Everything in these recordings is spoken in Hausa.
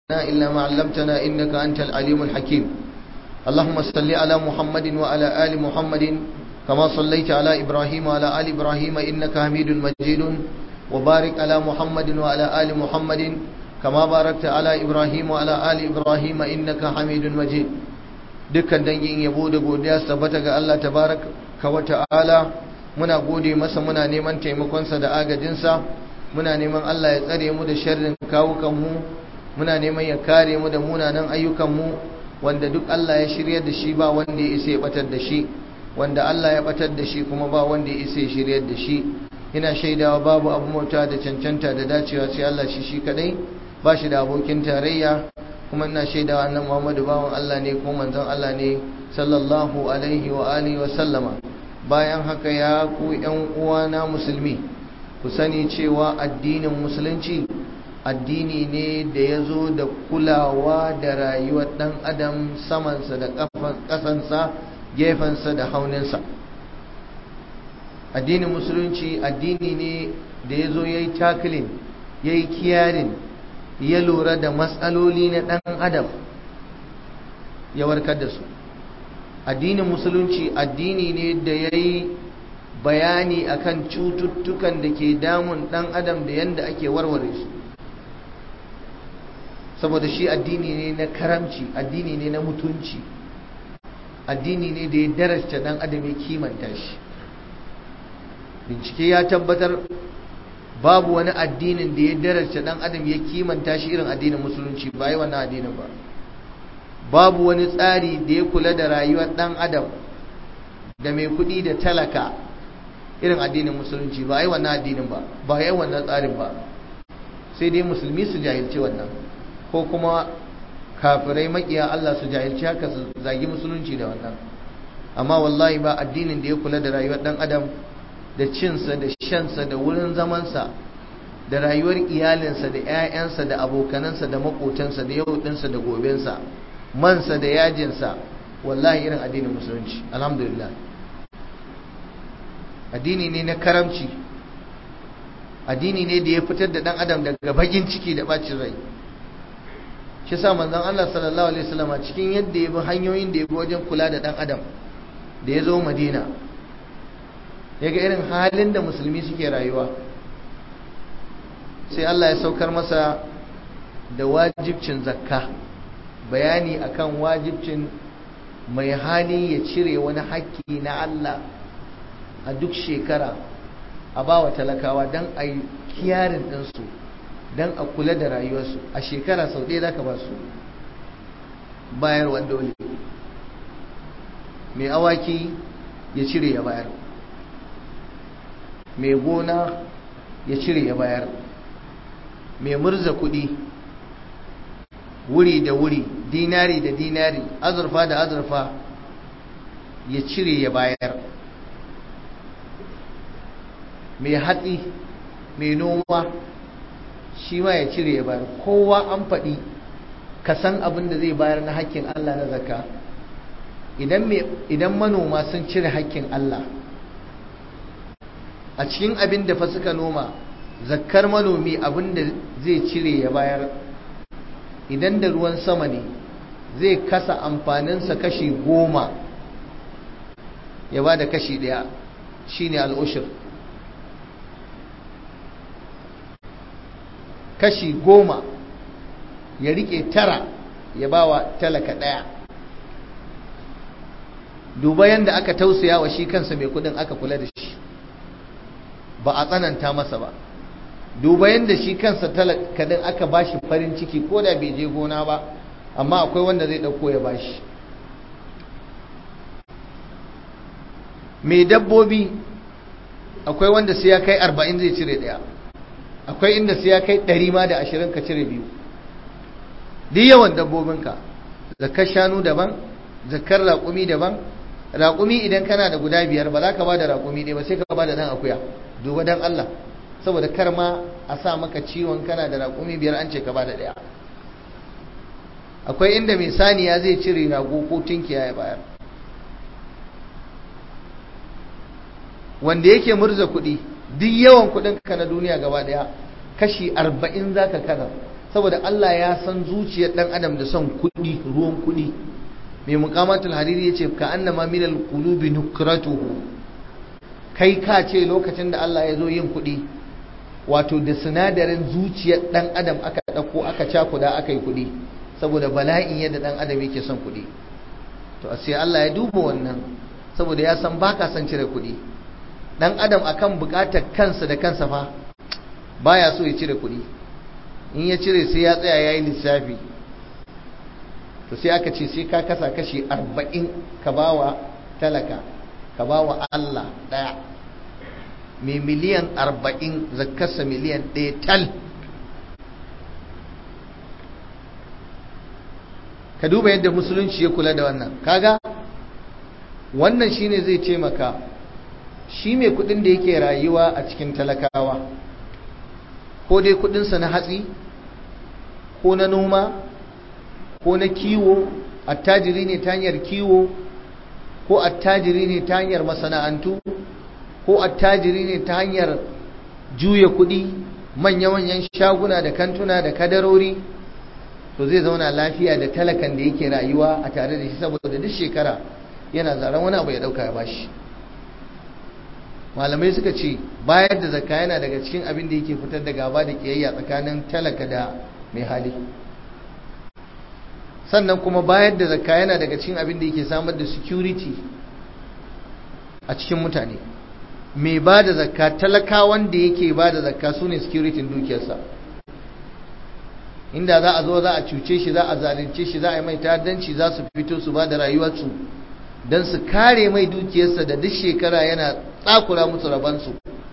إلا ما علمتنا إنك أنت العليم الحكيم اللهم صل على محمد وعلى آل محمد كما صليت على إبراهيم وعلى آل إبراهيم إنك حميد مجيد وبارك على محمد وعلى آل محمد كما باركت على إبراهيم وعلى آل إبراهيم إنك حميد مجيد dukkan dangin yabo da godiya su tabbata ga Allah tabaraka wa ta'ala muna gode masa muna neman taimakonsa da agajinsa muna neman Allah ya tsare mu da sharrin kawukanmu muna neman ya kare mu da munanan ayyukanmu wanda duk Allah ya shirya da shi ba wanda ya isa ya batar da shi wanda Allah ya batar da shi kuma ba wanda ya isa ya shirya da shi ina shaidawa babu abu mota da cancanta da dacewa sai Allah shi shi kadai ba shi da abokin tarayya kuma ina shaidawa annan Muhammadu bawan Allah ne ko manzon Allah ne sallallahu alaihi wa alihi wa sallama bayan haka ya ku ƴan uwana musulmi ku sani cewa addinin musulunci addini ne da ya zo da kulawa da rayuwar ɗan adam samansa da ƙasansa gefensa da hauninsa addinin musulunci addini ne da ya zo ya yi takilin ya yi kiyarin ya lura da matsaloli na ɗan adam ya warkar da su addinin musulunci addini ne da ya yi bayani akan cututtukan da ke damun ɗan adam da yadda ake warware su saboda shi addini ne na karamci addini ne na mutunci addini ne da ya darasta dan adam ya kimanta shi bincike ya tabbatar babu wani addinin da ya darasta dan adam ya kimanta shi irin addinin musulunci ba yi wannan addinin ba babu wani tsari da ya kula da rayuwar dan adam da mai kuɗi da talaka irin addinin musulunci ba yi wannan addinin ba ba yi wannan tsarin ba sai dai musulmi su jahilci wannan ko kuma kafirai makiya Allah su jahilci haka su zagi musulunci da wannan amma wallahi ba addinin da ya kula da rayuwar dan adam da cinsa da shansa da wurin zamansa da rayuwar iyalinsa da 'ya'yansa da abokanansa da makotansa da yau dinsa da gobensa mansa da yajinsa wallahi irin addinin musulunci alhamdulillah addini ne na karamci addini ne da ya fitar da dan adam daga bagin ciki da bacin rai shi sa manzon Allah sallallahu alaihi wasallam cikin yadda ya bi hanyoyin da ya bi wajen kula da dan adam da ya zo Madina ya ga irin halin da musulmi suke rayuwa sai Allah ya saukar masa da wajibcin zakka bayani akan wajibcin mai hali ya cire wani haƙƙi na Allah a duk shekara a bawa talakawa don a yi kiyarin ɗinsu don a kula da rayuwarsu a shekara sau ɗaya za ka ba su bayarwar dole mai awaki ya cire ya bayar mai gona ya cire ya bayar mai murza kuɗi wuri da wuri dinari da dinari azurfa da azurfa ya cire ya bayar mai hatsi mai noma shi ma ya cire ya bayar kowa an faɗi ka san abin da zai bayar na hakkin Allah na zakka idan manoma sun cire hakkin Allah a cikin abin da fa suka noma zakkar manomi abin da zai cire ya bayar idan da ruwan sama ne zai kasa amfaninsa kashi goma ya ba da kashi ɗaya shine al'ushir kashi goma ya rike tara ya ba wa talaka ɗaya duba yadda aka tausaya wa shi kansa mai kudin aka kula da shi ba a tsananta masa ba duba yadda shi kansa talaka din aka ba shi farin ciki ko da bai je gona ba amma akwai wanda zai ɗauko ya ba shi mai dabbobi akwai wanda sai ya kai arba'in zai cire ɗaya akwai inda sai ya kai ɗari ma da ashirin ka cire biyu duk yawan dabbobinka zakar shanu daban zakar raƙumi daban raƙumi idan kana da guda biyar ba za ka ba da raƙumi ɗaya ba sai ka ba da ɗan akuya duba dan Allah saboda kar ma a sa maka ciwon kana da raƙumi biyar an ce ka ba da ɗaya akwai inda mai saniya zai cire rago ko tunkiya ya bayar wanda yake murza kuɗi duk yawan kuɗin ka na duniya gaba ɗaya kashi arba'in za ka kana saboda Allah ya san zuciyar dan adam da son kuɗi ruwan kuɗi mai muqamatul hariri yace ka annama minal qulubi nukratuhu kai ka ce lokacin da Allah ya zo yin kuɗi wato da sinadarin zuciyar dan adam aka ɗauko aka cakuda aka yi kuɗi saboda bala'in yadda dan adam yake son kuɗi to sai Allah ya duba wannan saboda ya san baka son cire kuɗi dan adam akan bukatar kansa da kansa fa baya so ya cire kuɗi in ya cire sai ya tsaya yayi lissafi to sai aka ce sai ka kasa kashi 40 ka bawa talaka ka bawa Allah daya mai miliyan 40 zakkarsa miliyan 1 tal ka duba yadda musulunci ya kula da wannan kaga wannan shine zai ce maka shi mai kudin da yake rayuwa a cikin talakawa ko dai kudinsa na hatsi ko na noma ko na kiwo attajiri ne ta hanyar kiwo ko attajiri ne ta hanyar masana'antu ko attajiri ne ta hanyar juya kudi manya-manyan shaguna da kantuna da kadarori to zai zauna lafiya da talakan da yake rayuwa a tare da shi saboda duk shekara yana zaren wani abu ya dauka ya bashi malamai suka ce bayar da zakka yana daga cikin abin da yake fitar da gaba da kiyayya tsakanin talaka da mai hali sannan kuma bayar da zakka yana daga cikin abin da yake samar da security a cikin mutane mai ba da zakka talakawan da yake ba da zakka su ne security dukiyarsa inda za a zo za a cuce shi za a zalunce shi za a yi mai ta'addanci za su fito su ba da rayuwarsu don su kare mai dukiyarsa da duk shekara yana tsakura musu rabansu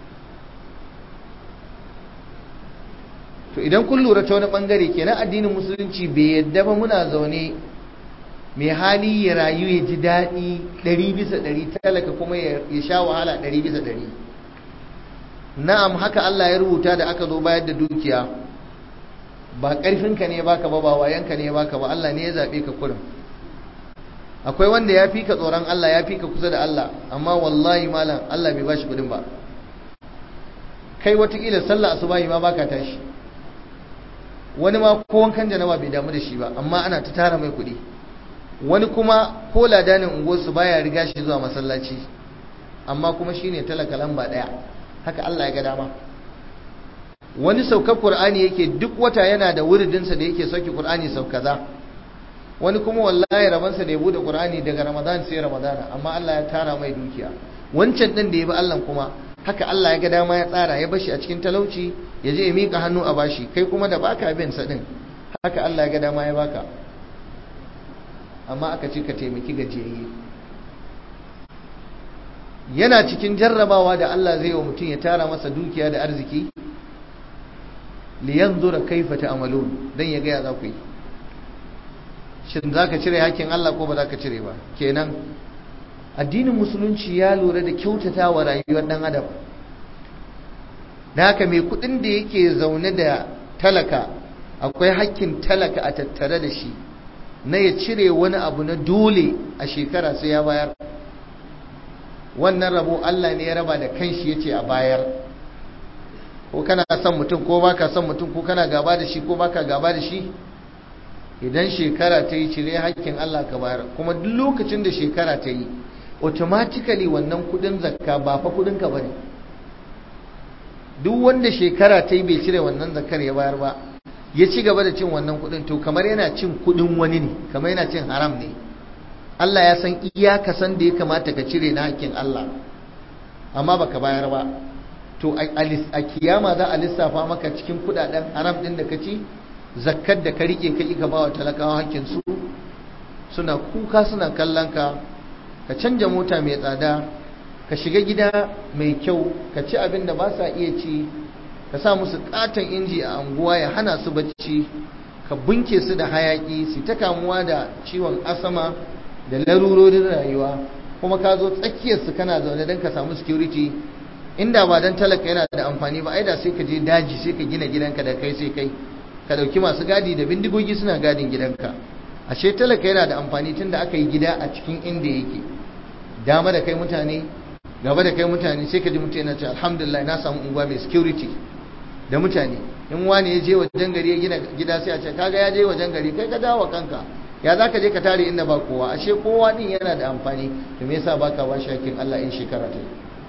to idan kun lura ta wani bangare kenan addinin musulunci bai yadda ba muna zaune mai hali ya rayu ya ji daɗi ɗari bisa ɗari talaka kuma ya sha wahala ɗari bisa ɗari na'am haka Allah ya rubuta da aka zo bayar da dukiya ba ƙarfinka ne baka ba ba wayanka ne baka ba Allah ne ya zaɓe ka kurin akwai wanda ya fi ka tsoron Allah ya fi ka kusa da Allah amma wallahi malam Allah bai bashi kudin ba kai watakila sallah asubahi ma baka tashi wani ma ko wankan janaba bai damu da shi ba amma ana ta tara mai kudi wani kuma ko ladanin unguwarsu baya riga shi zuwa masallaci amma kuma shine talaka lamba daya haka Allah ya ga dama wani saukar Qur'ani yake duk wata yana da wuridinsa da yake sauki Qur'ani sau kaza wani kuma wallahi rabansa da ya bude Qur'ani daga Ramadan sai Ramadana amma Allah ya tara mai dukiya wancan din da ya bi Allah kuma haka Allah ya ga dama ya tsara ya bashi a cikin talauci ya je ya mika hannu a bashi kai kuma da baka bin sa din haka Allah ya ga dama ya baka amma aka ce ka taimaki gajiyayye yana cikin jarrabawa da Allah zai wa mutum ya tara masa dukiya da arziki liyanzura kaifa ta'malun dan ya ga ya za ku yi shin za ka cire hakkin Allah ko ba za ka cire ba kenan addinin musulunci ya lura da kyautata wa rayuwar ɗan adam da haka mai kudin da yake zaune da talaka akwai hakkin talaka a tattare da shi na ya cire wani abu na dole a shekara sai ya bayar wannan rabo Allah ne ya raba da kanshi ya ce a bayar ko kana son mutum ko baka son mutum ko kana gaba da shi ko baka gaba da shi idan shekara ta yi cire hakkin Allah ka bayar kuma duk lokacin da shekara ta yi automatically wannan kudin zakka ba fa kudin ka bane duk wanda shekara ta yi bai cire wannan zakkar ya bayar ba ya ci gaba da cin wannan kudin to kamar yana cin kudin wani ne kamar yana cin haram ne Allah ya san iyaka san da ya kamata ka cire na hakkin Allah amma baka bayar ba to a kiyama za a lissafa maka cikin kudaden haram din da ka ci zakkar da ka rike ka ka bawa talakawa hakkin su suna kuka suna kallon ka ka canja mota mai tsada ka shiga gida mai kyau ka ci abin da ba sa iya ci ka sa musu katon inji a anguwa ya hana su bacci ka bunke su da hayaki su ta kamuwa da ciwon asama da larurorin rayuwa kuma ka zo tsakiyarsu kana zaune don ka samu security inda ba don talaka yana da amfani ba ai da sai ka je daji sai ka gina gidanka da kai sai kai ka dauki masu gadi da bindigogi suna gadin gidanka ashe talaka yana da amfani tunda aka yi gida a cikin inda yake dama da kai mutane gaba da kai mutane sai ka ji mutum yana ce alhamdulillah na samu unguwa mai security da mutane in wani ya je wajen gari ya gina gida sai a ce kaga ya je wajen gari kai ka dawo kanka ya za ka je ka tare inda ba kowa ashe kowa din yana da amfani to me yasa baka ba shakin Allah in shekara ta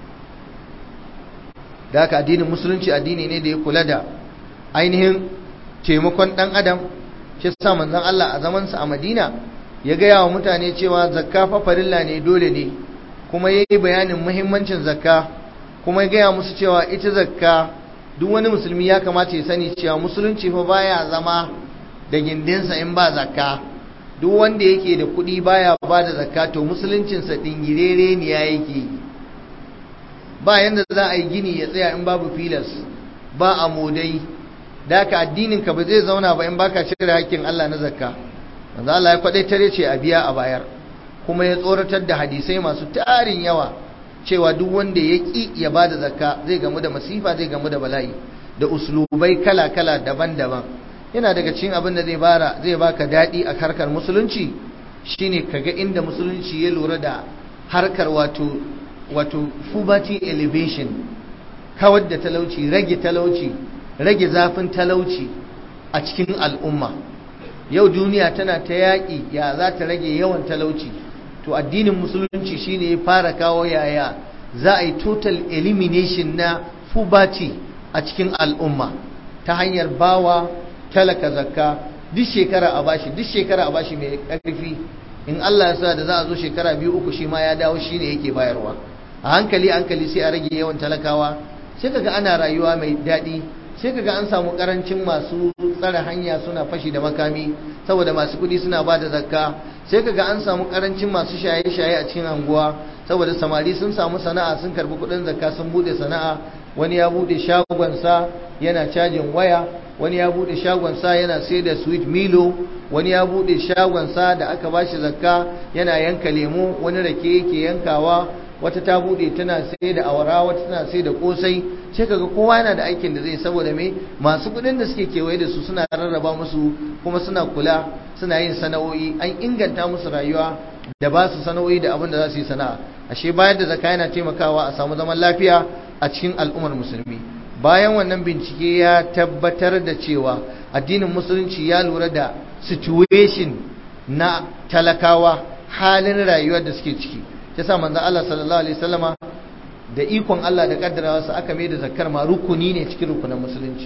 da haka addinin musulunci addini ne da ya kula da ainihin taimakon dan adam shi sa manzon Allah a zaman sa a Madina ya gaya wa mutane cewa zakka fa farilla ne dole ne kuma yayi bayanin muhimmancin zakka kuma ya gaya musu cewa ita zakka duk wani musulmi ya kamata ya sani cewa musulunci fa baya zama da gindinsa in ba zakka duk wanda yake da kuɗi baya ba da zakka to musuluncinsa dingirere ne ya yake ba yanda za a yi gini ya tsaya in babu filas ba a modai da ka addinin ka ba zai zauna ba in baka cire hakkin Allah na zakka manzo Allah ya kwadaitar ce a biya a bayar kuma ya tsoratar da hadisai masu tarin yawa cewa duk wanda ya ƙi ya ba da zakka zai gamu da masifa zai gamu da bala'i da uslubai kala-kala daban-daban yana daga cikin abin da zai bara zai baka daɗi a harkar musulunci shine kaga inda musulunci ya lura da harkar wato wato poverty elevation kawar da talauci rage talauci rage zafin talauci a cikin al'umma yau duniya tana ta yaƙi ya za ta rage yawan talauci to addinin musulunci shine ya fara kawo yaya za a yi total elimination na poverty a cikin al'umma ta hanyar bawa talaka zakka duk shekara a bashi duk shekara a bashi mai ƙarfi in Allah ya sa da za a zo shekara biyu uku shi ma ya dawo shine yake bayarwa a hankali hankali sai a rage yawan talakawa sai kaga ana rayuwa mai daɗi sai kaga an samu karancin masu tsare hanya suna fashi da makami saboda masu kudi suna ba da zakka sai kaga an samu karancin masu shaye-shaye a cikin anguwa saboda samari sun samu sana'a sun karbi kudin zakka sun bude sana'a wani ya bude shagonsa yana cajin waya wani ya bude shagonsa yana sai da sweet milo wani ya bude shagonsa da aka bashi zakka yana yanka lemu wani rake yake yankawa wata ta bude tana sai da awara wata tana sai da kosai sai kaga kowa yana da aikin da zai saboda me masu kudin da suke kewaye da su suna rarraba musu kuma suna kula suna yin sana'o'i an inganta musu rayuwa da ba su sana'o'i da abin da za su yi sana'a ashe bayar da zakka yana taimakawa a samu zaman lafiya a cikin al'ummar musulmi bayan wannan bincike ya tabbatar da cewa addinin musulunci ya lura da situation na talakawa halin rayuwar da suke ciki yasa manzo Allah sallallahu alaihi wasallama da ikon Allah da kaddarawarsa aka mai da zakkar ma rukuni ne cikin rukunin musulunci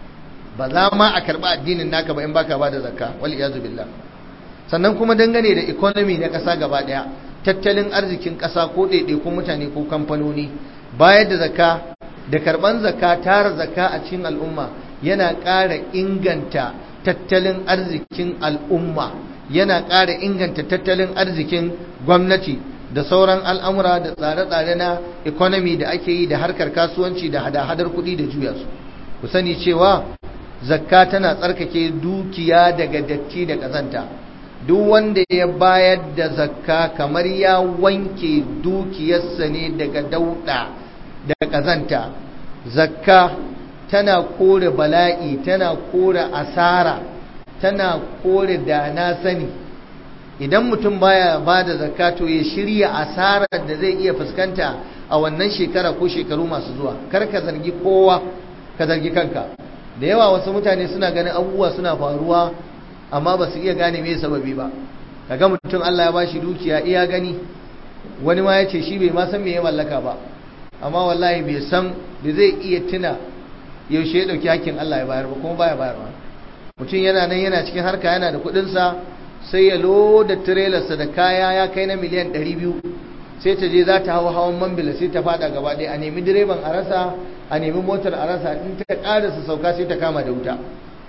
ba za ma a karba addinin naka ba in baka ba da zakka wal iyazu billah sannan kuma dangane da economy na kasa gaba daya tattalin arzikin kasa ko ɗaiɗaikun mutane ko kamfanoni bayar da zakka da karban zakka tara zakka a cikin al'umma yana ƙara inganta tattalin arzikin al'umma yana ƙara inganta tattalin arzikin gwamnati da sauran al'amura da tsare-tsare na economy da ake yi da harkar kasuwanci da hada-hadar kuɗi da juya su ku sani cewa zakka tana tsarkake dukiya daga datti da ƙazanta duk wanda ya bayar da zakka kamar ya wanke dukiyarsa ne daga dauɗa da ƙazanta zakka tana kore bala'i tana kore asara tana kore da na sani idan mutum baya ba da zakato ya shirya asarar da zai iya fuskanta a wannan shekara ko shekaru masu zuwa kar ka zargi kowa ka zargi kanka da yawa wasu mutane suna ganin abubuwa suna faruwa amma ba su iya gane me sababi ba kaga mutum Allah ya bashi dukiya iya gani wani ma ya ce shi bai ma san me ya mallaka ba amma wallahi bai san da zai iya tuna yaushe ya dauki hakkin Allah ya bayar ba kuma baya bayarwa mutum yana nan yana cikin harka yana da kuɗinsa sa sai ya loda tirelarsa da kaya ya kai na miliyan 200 sai ta je za ta hawa hawan mambila sai ta fada gaba ɗaya a nemi direban a rasa a nemi motar a rasa in ta ƙarasa sauka sai ta kama da wuta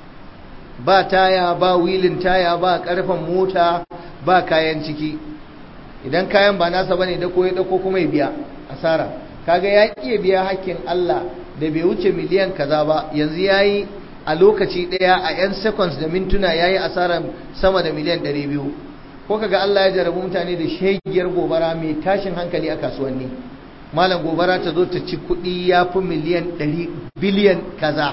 ba taya ba wilin taya ba ƙarfen mota ba kayan ciki idan kayan ba nasa bane da ko ya dauko kuma ya biya asara kaga ya iya biya hakkin Allah da bai wuce miliyan kaza ba yanzu yayi a lokaci ɗaya a 'yan seconds da mintuna ya yi asarar sama da miliyan 200 ko kaga Allah ya jarabu mutane da shegiyar gobara mai tashin hankali a kasuwanni malam gobara ta zo ta ci kuɗi ya fi miliyan 100 biliyan kaza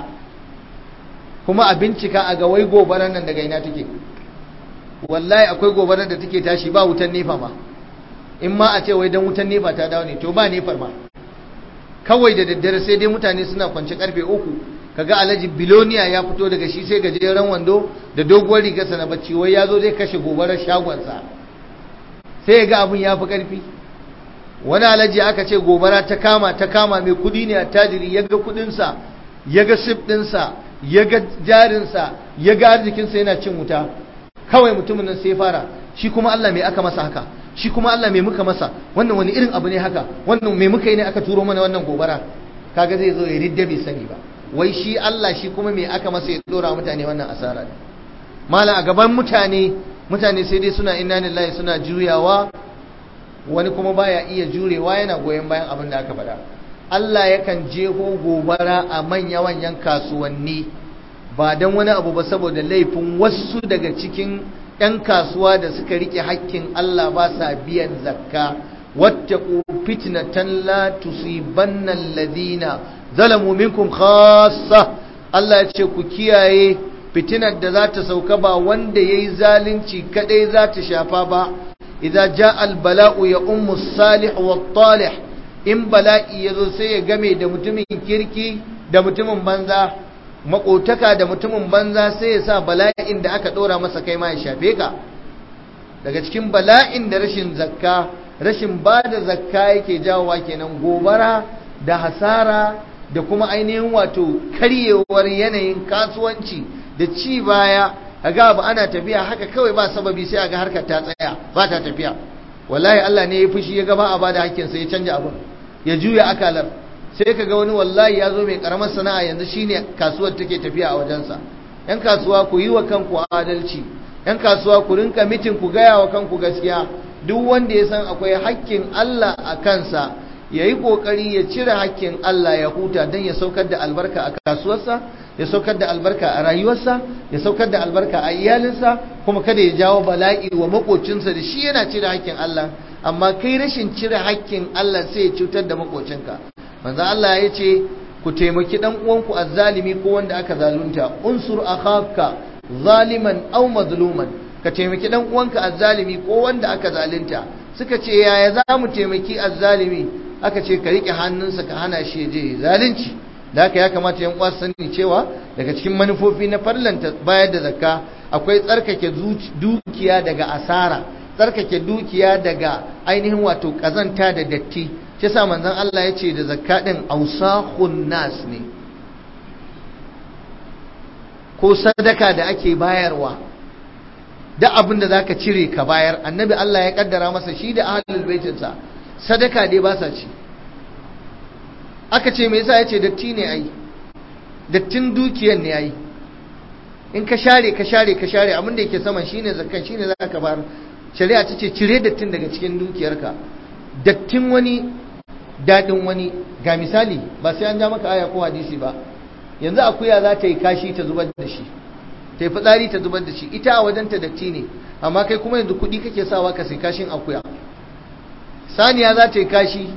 kuma a bincika a ga wai gobarar nan daga ina take wallahi akwai gobarar da take tashi ba wutan nefa ma in ma a ce wai dan wutan nefa ta dawo ne to ba nefar ma kawai da daddare sai dai mutane suna kwance karfe uku kaga alhaji biloniya ya fito daga shi sai gajeren wando da doguwar rigarsa na bacci wai ya zo zai kashe gobarar shagonsa sai ga abin ya fi ƙarfi wani alhaji aka ce gobara ta kama ta kama mai kudi ne a tajiri ya ga kudinsa ya ga sif ɗinsa ya ga jarinsa ya ga arzikinsa yana cin wuta kawai mutumin nan sai fara shi kuma Allah mai aka masa haka shi kuma Allah mai muka masa wannan wani irin abu ne haka wannan mai muka yi ne aka turo mana wannan gobara kaga zai zo ya ridda bai sani ba wai shi Allah shi kuma mai aka masa ya dora mutane wannan asara ne mala a gaban mutane mutane sai dai suna inna lillahi suna juyawa wani kuma baya iya jurewa yana goyon bayan abin da aka faɗa Allah yakan jeho gobara a manya-manyan kasuwanni ba don wani abu ba saboda laifin wasu daga cikin 'yan kasuwa da suka rike hakkin Allah ba sa biyan zakka wattaqu fitnatan la tusibanna alladhina zalamu minkum khassa Allah ya ce ku kiyaye fitinar da za ta sauka ba wanda yayi zalunci kadai za ta shafa ba idza jaa albala'u ya ummu salih wa talih in bala'i yazo sai ya game da mutumin kirki da mutumin banza makotaka da mutumin banza sai ya sa bala'in da aka dora masa kai ma ya shafe ka daga cikin bala'in da rashin zakka rashin ba da zakka yake jawowa kenan gobara da hasara da kuma ainihin wato karyewar yanayin kasuwanci da ci baya ga ba ana tafiya haka kawai ba sababi sai ga harkar ta tsaya ba ta tafiya wallahi Allah ne ya fushi ya gaba a bada hakkin sa ya canja abin ya juya akalar sai ka ga wani wallahi ya zo mai karamar sana'a yanzu shine kasuwar take tafiya a wajensa yan kasuwa ku yi wa kanku adalci yan kasuwa ku rinka mitin ku gaya wa kanku gaskiya duk wanda ya san akwai hakkin Allah a kansa ya yi ƙoƙari ya cire hakkin Allah ya huta don ya saukar da albarka a kasuwarsa ya saukar da albarka a rayuwarsa ya saukar da albarka a iyalinsa kuma kada ya jawo bala'i wa makocinsa da shi yana cire hakkin Allah amma kai rashin cire hakkin Allah sai ya cutar da makocinka manzo Allah ya ce ku taimaki dan uwanku azzalimi ko wanda aka zalunta unsur akhaka zaliman aw mazluman ka taimaki dan uwanka azzalimi ko wanda aka zalunta suka ce yaya za mu taimaki azzalimi aka ce ka rike hannunsa ka hana shi je zalunci da haka ya kamata yan uwa sani cewa daga cikin manufofi na farlanta bayar da zakka akwai tsarkake dukiya daga asara tsarkake dukiya daga ainihin wato kazanta da datti shi sa manzon Allah ya ce da zakka din ausahun nas ne ko sadaka da ake bayarwa da abin da zaka cire ka bayar annabi Allah ya kaddara masa shi da ahlul baitinsa sadaka dai ba sa ci aka ce me yasa yace datti ne ai dattin dukiyar ne ai in ka share ka share ka share abin da yake saman shine zakkan shine zaka bayar shari'a ta ce cire dattin daga cikin dukiyarka dattin wani dadin wani ga misali ba sai an ja maka aya ko hadisi ba yanzu akuya za ta yi kashi ta zubar da shi ta yi fitsari ta zubar da shi ita a wajenta datti ne amma kai kuma yanzu kuɗi kake sawa ka sai kashin akuya saniya za ta yi kashi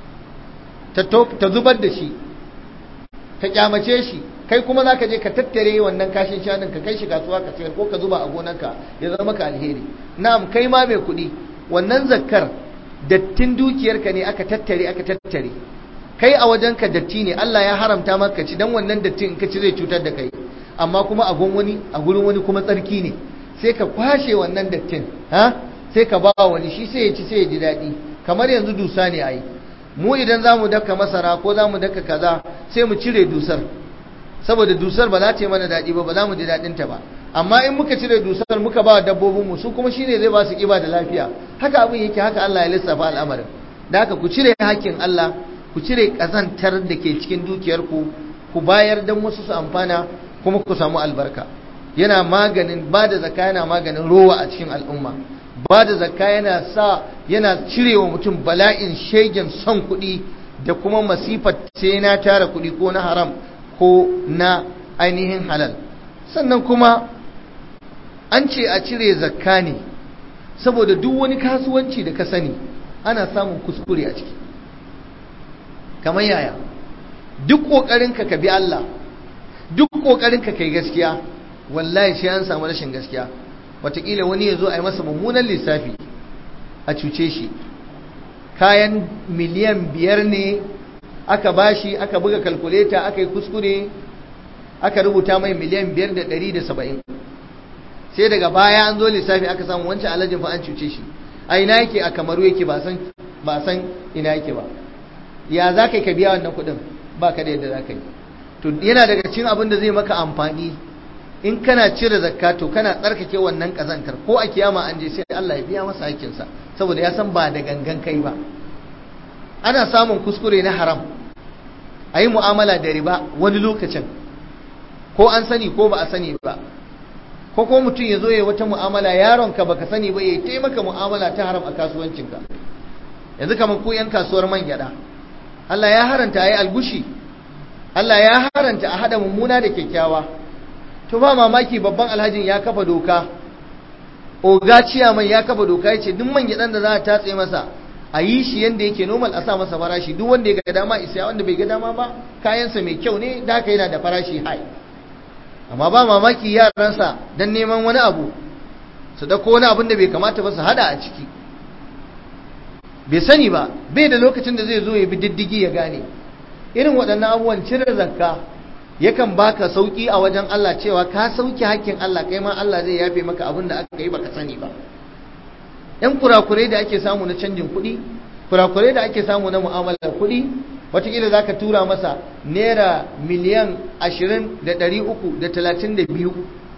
ta zubar da shi ta kyamace shi kai kuma za ka je ka tattare wannan kashin shanun ka kai shi kasuwa ka sayar ko ka zuba a gonarka ya zama ka alheri na'am kai ma mai kuɗi wannan zakkar dattin dukiyarka ne aka tattare aka tattare kai a wajenka datti ne Allah ya haramta maka ci dan wannan dattin in ka ci zai cutar da kai amma kuma a gon wani a gurin wani kuma tsarki ne sai ka kwashe wannan dattin ha sai ka ba wani shi sai ya ci sai ya ji daɗi kamar yanzu dusa ne ai mu idan za mu daka masara ko za mu daka kaza sai mu cire dusar saboda dusar ba za ta yi mana daɗi ba ba za mu ji daɗinta ba amma in muka cire dusar muka ba dabbobinmu su kuma shine zai ba su ƙiba da lafiya haka abin yake haka Allah ya lissafa al'amarin da haka ku cire hakkin Allah ku cire ƙazantar da ke cikin dukiyarku ku bayar don wasu su amfana kuma ku samu albarka yana maganin ba da zakka yana maganin rowa a cikin al'umma ba da zakka yana sa yana cirewa mutum bala'in shegen son kuɗi da kuma masifar sai na tara kuɗi ko na haram ko na ainihin halal sannan kuma an ce a cire zakka ne saboda duk wani kasuwanci da ka sani ana samun kuskure a ciki kamar yaya duk ƙoƙarinka ka bi Allah duk ƙoƙarinka kai gaskiya wallahi sai an samu rashin gaskiya wataƙila wani ya zo a yi masa mummunan lissafi a cuce shi kayan miliyan biyar ne aka bashi aka buga kalkuleta aka yi kuskure aka rubuta mai miliyan biyar da ɗari da saba'in sai daga baya an zo lissafi aka samu wancan alhajin fa an cuce shi a ina yake a kamaru yake ba san ba san ina yake ba ya za ka yi ka biya wannan kuɗin ba ka da yadda za ka yi to yana daga cikin abin da zai maka amfani in kana cire zakka to kana tsarkake wannan kazantar ko a kiyama an je sai Allah ya biya masa hakkinsa saboda ya san ba da gangan kai ba ana samun kuskure na haram a yi mu'amala da riba wani lokacin ko an sani ko ba a sani ba ko ko mutum ya zo ya wata mu'amala yaronka baka sani ba ya taimaka mu'amala ta haram a kasuwancinka yanzu kamar ku yan kasuwar man gyada Allah ya haranta a yi algushi Allah ya haranta a haɗa mummuna da kyakkyawa to ba mamaki babban alhajin ya kafa doka oga ciyaman ya kafa doka ya ce duk man gyaɗan da za a tatse masa a yi shi yadda yake normal a sa masa farashi duk wanda ya ga dama isa wanda bai ga dama ba kayansa mai kyau ne da haka yana da farashi high amma ba mamaki yaransa don neman wani abu su dauko wani abin da bai kamata ba su hada a ciki bai sani ba bai da lokacin da zai zo ya bi diddigi ya gane irin waɗannan abubuwan cire zakka yakan baka sauki a wajen Allah cewa ka sauki hakkin Allah kai ma Allah zai yafe maka abin da aka yi baka sani ba yan kurakurai da ake samu na canjin kuɗi kurakurai da ake samu na mu'amalar kuɗi watakila za ka tura masa naira miliyan ashirin da ɗari uku da talatin da biyu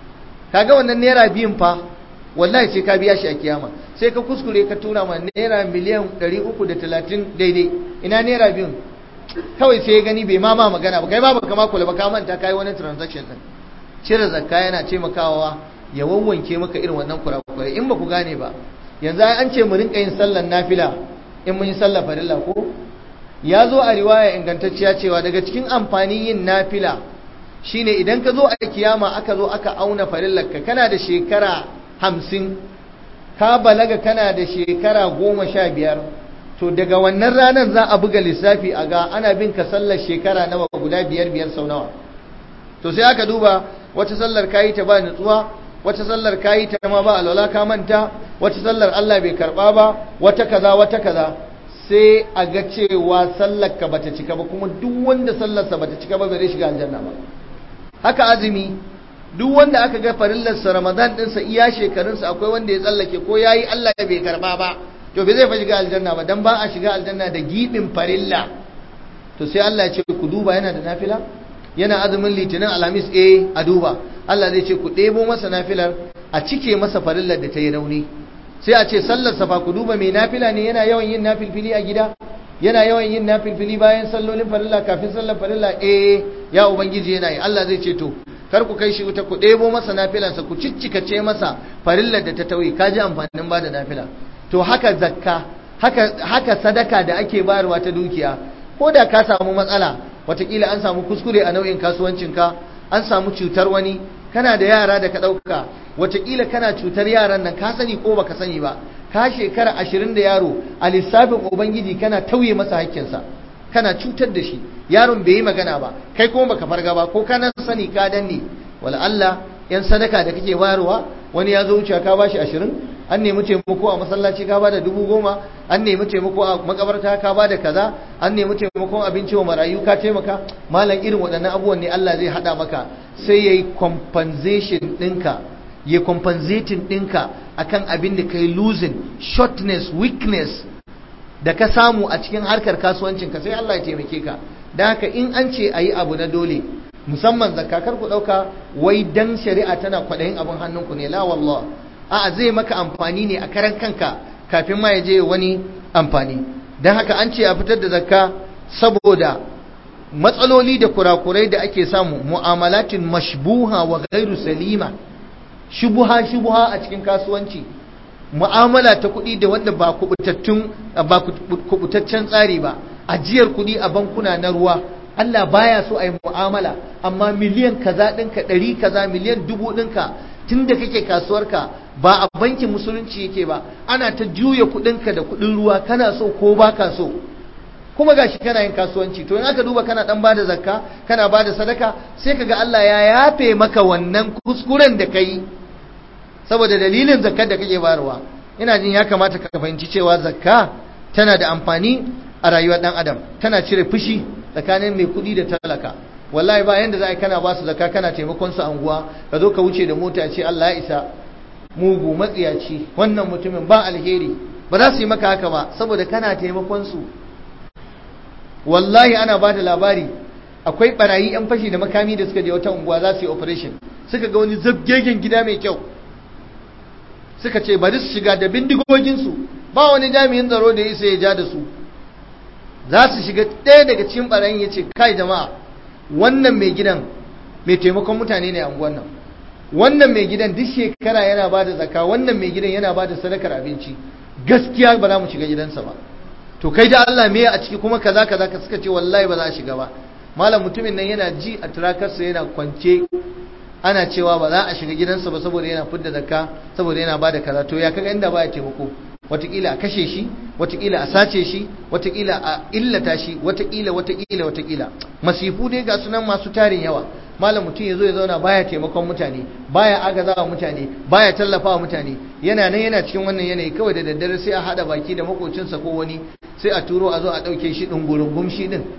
kaga wannan naira biyun fa wallahi sai ka biya shi a kiyama sai ka kuskure ka tura ma naira miliyan ɗari uku da talatin daidai ina naira biyun kawai sai ya gani bai ma ma magana ba kai ma baka ma kula ba ka manta kai wani transaction din cire zakka yana taimakawa ya wawwanke maka irin wannan kurakurai in ba ku gane ba yanzu an ce mu rinka yin sallar nafila in mun yi sallar farilla ko ya zo a riwaya ingantacciya cewa daga cikin amfanin yin nafila shine idan ka zo a kiyama aka zo aka auna farillarka kana da shekara hamsin ka balaga kana da shekara goma sha biyar to daga wannan ranar za a buga lissafi a ga ana bin ka sallar shekara nawa guda biyar biyar sau nawa to sai aka duba wata sallar kayi ta ba nutsuwa wata sallar kayi ta ma ba alwala ka manta wata sallar Allah bai karba ba wata kaza wata kaza sai a ga cewa sallar ka bata cika ba kuma duk wanda sallarsa bata cika ba bai shiga aljanna ba haka azumi duk wanda aka ga farillarsa Ramadan ɗinsa iya shekarunsa akwai wanda ya tsallake ko yayi Allah bai karba ba to bai zai fa shiga aljanna ba dan ba a shiga aljanna da gibin farilla to sai Allah ya ce ku duba yana da nafila yana azumin litinin alhamis eh a duba Allah zai ce ku ɗebo masa nafilar a cike masa farillar da ta yi rauni sai a ce sallar safa ku duba mai nafila ne yana yawan yin nafilfili a gida yana yawan yin nafilfili bayan sallolin farilla kafin sallar farilla eh ya ubangiji yana yi Allah zai ce to kar ku kai shi wuta ku ɗebo masa nafilansa ku ciccikace masa farillar da ta tauye ka ji amfanin ba da nafila to haka zakka haka haka sadaka da ake bayarwa ta dukiya ko da ka samu matsala watakila an samu kuskure a nau'in kasuwancinka an samu cutar wani kana da yara da ka ɗauka watakila kana cutar yaran nan ka sani ko baka sani ba ka shekara ashirin da yaro a lissafin ubangiji kana tauye masa hakkinsa kana cutar da shi yaron bai yi magana ba kai kuma baka farga ba ko kana sani ka danne wala Allah yan sadaka da kake bayarwa wani ya zo wuce ka bashi ashirin an nemi taimako a masallaci ka bada dubu goma an nemi taimako a makabarta ka bada kaza an nemi taimakon abinci wa marayu ka taimaka malam irin waɗannan abubuwan ne Allah zai haɗa maka sai yayi compensation ɗinka ya compensating ɗinka akan abin da kai losing shortness weakness da ka samu a cikin harkar kasuwancinka sai Allah ya taimake ka da haka in an ce a yi abu na dole musamman zakakar ku ɗauka wai dan shari'a tana kwaɗayin abin hannunku ne la wallah a'a zai maka amfani ne a karan kanka kafin ma ya je wani amfani don haka an ce a fitar da zakka saboda matsaloli da kurakurai da ake samu mu'amalatin mashbuha wa gairu salima shubuha shubuha a cikin kasuwanci mu'amala ta kuɗi da wanda ba kubutattun ba kubutaccen tsari ba ajiyar kuɗi a bankuna na ruwa Allah baya so a yi mu'amala amma miliyan kaza ɗinka ɗari kaza miliyan dubu ɗinka tun da kake kasuwarka ba a bankin musulunci yake ba ana ta juya kuɗinka da kuɗin ruwa kana so ko ba ka so kuma gashi kana yin kasuwanci to in aka duba kana dan bada zakka kana bada sadaka sai kaga Allah ya yafe maka wannan kuskuren da kai saboda dalilin zakkar da kake bayarwa ina jin ya kamata ka fahimci cewa zakka tana da amfani a rayuwar dan adam tana cire fushi tsakanin mai kuɗi da talaka wallahi ba yanda za a kana ba su zakka kana taimakon su anguwa ka zo ka wuce da mota ce Allah ya isa mugu matsiyaci wannan mutumin ba alheri ba za su yi maka haka ba saboda kana taimakon su wallahi ana ba da labari akwai barayi yan fashi da makami da suka je wata unguwa za su yi operation suka ga wani zabgegen gida mai kyau suka ce bari su shiga da bindigoginsu ba wani jami'in tsaro da ya isa ya ja da su za su shiga ɗaya daga cikin barayin ya ce kai jama'a wannan mai gidan mai taimakon mutane ne a unguwan nan wannan mai gidan duk shekara yana ba da zaka wannan mai gidan yana ba da sadakar abinci gaskiya ba za mu shiga gidansa ba to kai da Allah me a ciki kuma kaza kaza ka suka ce wallahi ba za a shiga ba malam mutumin nan yana ji a turakarsa yana kwance ana cewa ba za a shiga gidansa ba saboda yana fidda zakka saboda yana bada kaza to ya kaga inda baya taimako watakila a kashe shi watakila a sace shi watakila a illata shi watakila watakila watakila masifu dai ga sunan masu tarin yawa malam mutum ya zo ya zauna baya taimakon mutane baya agazawa mutane baya tallafawa mutane yana nan yana cikin wannan yanayi kawai da daddare sai a hada baki da makocinsa ko wani sai a turo a zo a dauke shi dungurungum shi din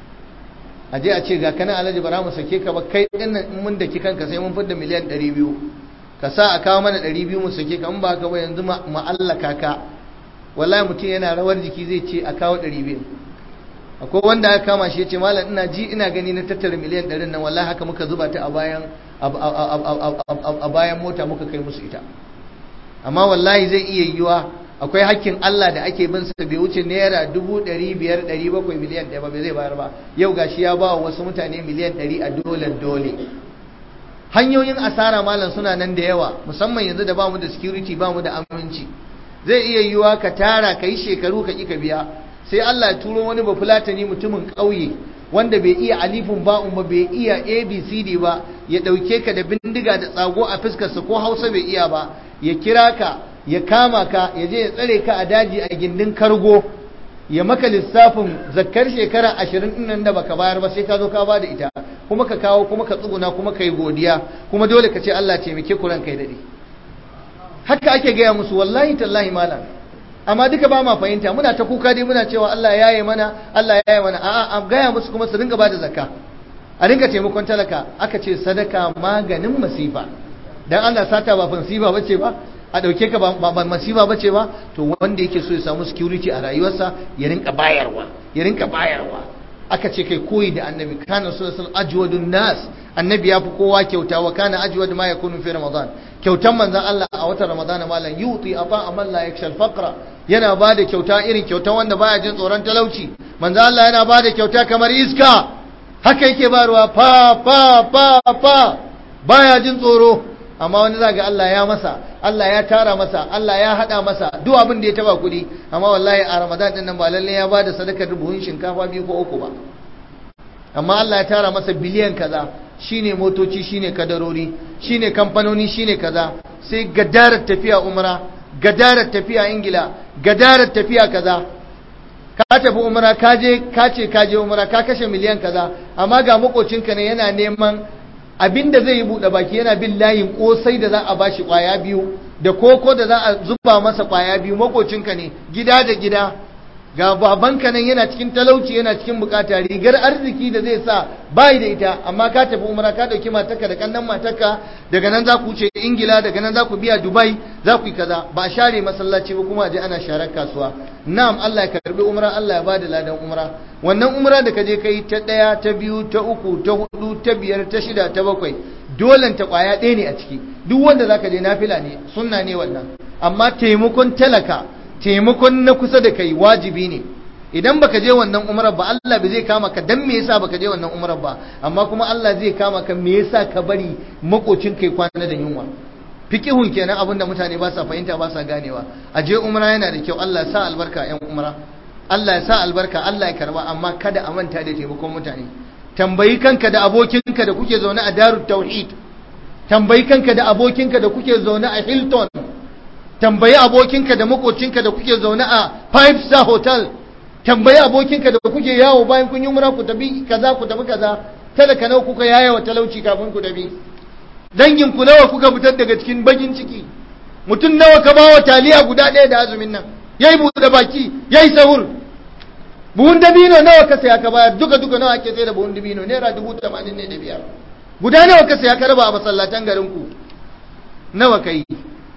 a je a ce ga kana alhaji bara mu sake ka ba kai din nan mun daki kanka sai mun fidda miliyan 200 ka sa a kawo mana 200 mu sake ka in ba ka ba yanzu mu allaka ka wallahi mutum yana rawar jiki zai ce a kawo 200 akwai wanda aka kama shi ya ce malam ina ji ina gani na tattara miliyan 100 nan wallahi haka muka zuba ta a bayan a bayan mota muka kai musu ita amma wallahi zai iya yiwa akwai hakkin Allah da ake bin sa bai wuce naira dubu ɗari biyar ɗari bakwai miliyan ɗaya ba bai zai bayar ba yau gashi ya ba wa wasu mutane miliyan ɗari a dole dole hanyoyin asara malam suna nan da yawa musamman yanzu da bamu da security bamu da aminci zai iya yiwa ka tara ka yi shekaru ka ƙi ka biya sai Allah ya turo wani bafulatani mutumin ƙauye wanda bai iya alifin ba'un ba bai iya abcd ba ya ɗauke ka da bindiga da tsago a fuskarsa ko hausa bai iya ba ya kira ka ya kama ka ya je ya tsare ka a daji a gindin kargo ya maka lissafin zakkar shekara ashirin ɗin nan da baka bayar ba sai ka zo ka ba da ita kuma ka kawo kuma ka tsuguna kuma ka yi godiya kuma dole ka ce Allah ce muke kuran kai daɗe haka ake gaya musu wallahi tallahi malam amma duka ba ma fahimta muna ta kuka dai muna cewa Allah ya yi mana Allah ya yi mana a'a a gaya musu kuma su dinga ba da zakka a dinga taimakon talaka aka ce sadaka maganin masifa dan Allah sata ba fansiba bace ba a ɗauke ka ba masifa bace ba to wanda yake so ya samu security a rayuwarsa ya rinka bayarwa ya rinka bayarwa aka ce kai koyi da annabi kana sallallahu ajwadun nas annabi ya fi kowa kyauta wa kana ajwad ma yakunu fi ramadan kyautan manzon Allah a watan ramadan malam yuti ata amal la yakshal faqra yana bada kyauta irin kyautan wanda baya jin tsoron talauci manzon Allah yana bada kyauta kamar iska haka yake barwa fa fa fa fa baya jin tsoro amma wani zaga Allah ya masa Allah ya tara masa Allah ya hada masa duk abin da ya taba kuɗi amma wallahi a Ramadan din nan ba lalle ya bada sadakar buhun shinkafa biyu ko uku ba amma Allah ya tara masa biliyan kaza shine motoci shine kadarori shine kamfanoni shine kaza sai gadarar tafiya umra gadarar tafiya ingila gadarar tafiya kaza ka tafi umra ka je ka ce ka je umra ka kashe miliyan kaza amma ga makocinka ne yana neman abinda zai yi buɗe baki yana bin layin kosai da za a bashi kwaya biyu da koko da za a zuba masa kwaya biyu makocinka ne gida da gida ga babanka nan yana cikin talauci yana cikin bukata rigar arziki da zai sa bai da ita amma ka tafi umra ka dauki matarka da kannan matarka daga nan za ku wuce ingila daga nan za ku biya dubai za ku yi kaza ba share masallaci ba kuma je ana sharar kasuwa na'am Allah ya karbi umra Allah ya bada ladan umra wannan umra da ka je kai ta daya ta biyu ta uku ta hudu ta biyar ta shida ta bakwai dolen ta kwaya ɗaya ne a ciki duk wanda zaka je nafila ne sunna ne wannan amma taimakon talaka taimakon na kusa da kai wajibi ne idan baka je wannan umrar ba Allah bai zai kama ka dan me yasa baka je wannan umrar ba amma kuma Allah zai kama ka me yasa ka bari makocin kai kwana da yunwa fiqihun kenan abinda mutane ba sa fahimta ba sa ganewa a je umra yana da kyau Allah ya sa albarka yan umra Allah ya sa albarka Allah ya karba amma kada a manta da taimakon mutane tambayi kanka da abokinka da kuke zaune a darut tauhid tambayi kanka da abokinka da kuke zaune a Hilton tambayi abokinka da makocinka da kuke zaune a five star hotel tambayi abokinka da kuke yawo bayan kun yi umra ku tafi kaza ku tafi kaza talaka nawa kuka yaya wa talauci kafin ku tafi dangin ku nawa kuka fitar daga cikin bagin ciki mutum nawa ka bawa taliya guda ɗaya da azumin nan yayi buɗe baki yayi sahur buhun dabino nawa ka saya ka bayar duka duka nawa ake sai da buhun dabino naira dubu tamanin ne da biyar guda nawa ka saya ka raba a masallatan garin ku nawa ka yi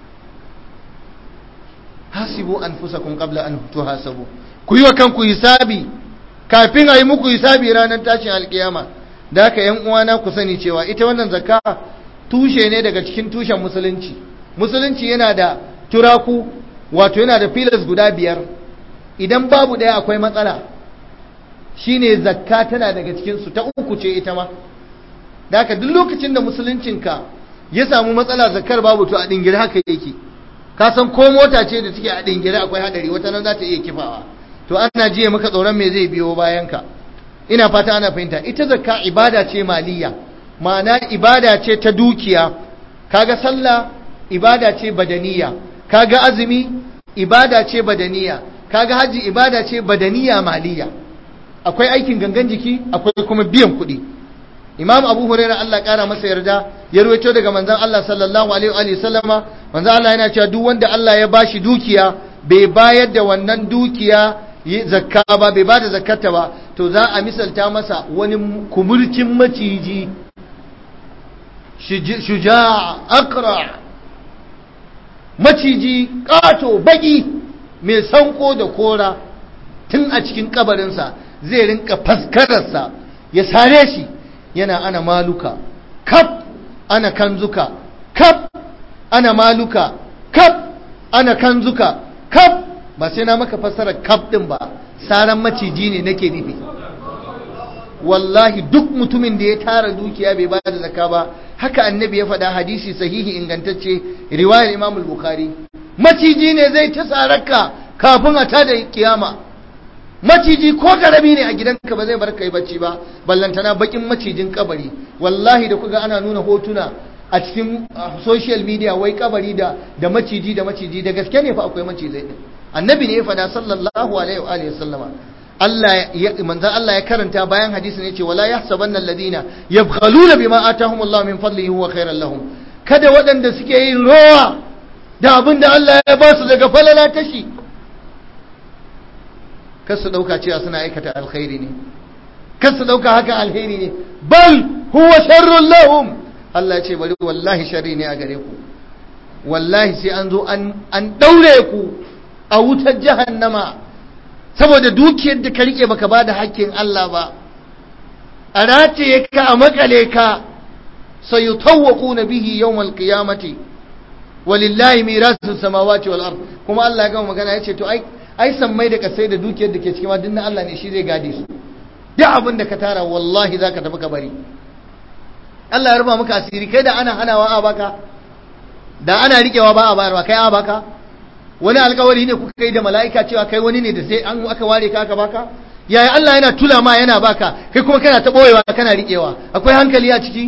hasibu anfusakum qabla an tuhasabu ku yi wa kanku hisabi kafin a yi muku hisabi ranar tashin alkiyama da haka yan uwana ku sani cewa ita wannan zakka tushe ne daga cikin tushen musulunci musulunci yana da turaku wato yana da filas guda biyar idan babu ɗaya akwai matsala shine zakka tana daga cikinsu ta uku ce ita ma da haka duk lokacin da musuluncinka ya samu matsala zakkar babu to a dingire haka yake ka san ko mota ce da take a dingire akwai hadari wata nan za ta iya kifawa to ana jiya maka tsoron me zai biyo bayan ka ina fata ana fahimta ita zakka ibada ce maliya ma'ana ibada ce ta dukiya kaga sallah ibada ce badaniya kaga azumi ibada ce badaniya kaga haji ibada ce badaniya maliya akwai aikin gangan jiki akwai kuma biyan kuɗi imam abu hurairah Allah kara masa yarda ya ruwaito daga manzon Allah sallallahu alaihi wa sallama manzon Allah yana cewa duk wanda Allah ya bashi dukiya bai bayar da wannan dukiya zakka ba bai bada zakkata ba to za a misalta masa wani kumurcin maciji shuja akra maciji ƙato baki mai sanko da kora tun a cikin kabarinsa zai rinka faskararsa ya sare shi yana ana maluka kaf ana kanzuka kaf ana maluka kaf ana kanzuka kaf ba sai na maka fassara kaf din ba saran maciji ne nake nufi wallahi duk mutumin da ya tara dukiya bai ba da zakka ba haka annabi ya faɗa hadisi sahihi ingantacce riwayar imam bukhari maciji ne zai ta sararka kafin a tada kiyama maciji ko karami ne a gidanka ba zai bar kai bacci ba ballantana bakin macijin kabari wallahi da kuga ana nuna hotuna a cikin social media wai kabari da da maciji da maciji da gaske ne fa akwai macizai din annabi ne ya faɗa sallallahu alaihi wa alihi sallama Allah ya manzon Allah ya karanta bayan hadisin yace wala yahsabanna alladhina yabkhaluna bima atahum Allah min fadlihi huwa khairan lahum kada waɗanda suke yin rowa da abin da Allah ya ba su daga falala tashi kar su dauka cewa suna aikata alkhairi ne kar su dauka haka alheri ne bal huwa sharrun lahum Allah ya ce bari wallahi sharri ne a gare ku wallahi sai an zo an an daure ku a wutar jahannama saboda dukiyar da ka rike baka bada hakkin Allah ba a rataye ka a makale ka sayutawwaquna bihi yawmal qiyamati walillahi mirasu samawati wal ard kuma Allah ya gama magana yace to ai ai sammai da kasai da dukiyar da ke cikin ma dinnan Allah ne shi zai gade su duk abin da ka tara wallahi zaka tafi ka bari Allah ya ruba maka asiri kai da ana hanawa a baka da ana rikewa ba a bayarwa kai a baka wani alkawari ne kuka kai da mala'ika cewa kai wani ne da sai an aka ware ka aka baka yaya Allah yana tula ma yana baka kai kuma kana ta boyewa kana rikewa akwai hankali a ciki